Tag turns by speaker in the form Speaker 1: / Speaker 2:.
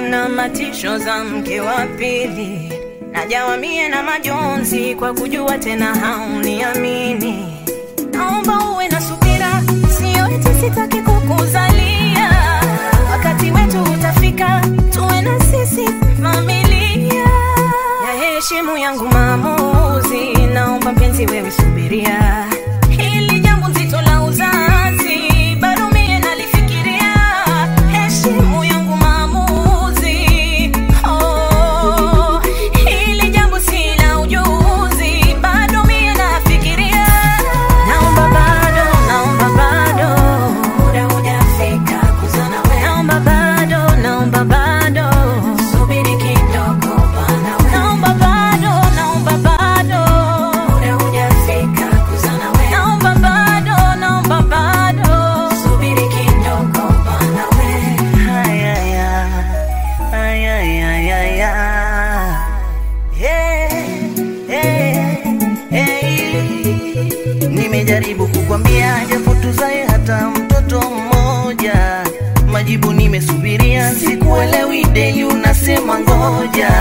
Speaker 1: na matisho za mke wa pili, najawa mie na majonzi kwa kujua tena hauniamini. Naomba uwe na subira, sio eti sitaki kukuzalia. Wakati wetu utafika, tuwe na sisi familia. Ya heshimu yangu maamuzi, naomba mpenzi wewe subiria. Hili jambo nzito la uzazi, bado mie nalifikiria. Heshimu yangu maamuzi, oh, hili jambo si la ujuzi, bado mie nafikiria. Naomba bado, naomba bado, muda hujafika kuzana wewe. Naomba bado, naomba bado, subiri kidogo bana wewe. Naomba bado, naomba bado, muda hujafika kuzana wewe. Naomba bado, naomba bado, subiri kidogo bana wewe. Haya ya, haya ya ya ya. Yeah, yeah, yeah. Nimejaribu kukwambia japo tuzae hata mtoto mmoja, majibu nimesubiria, sikuelewi deli unasema ngoja.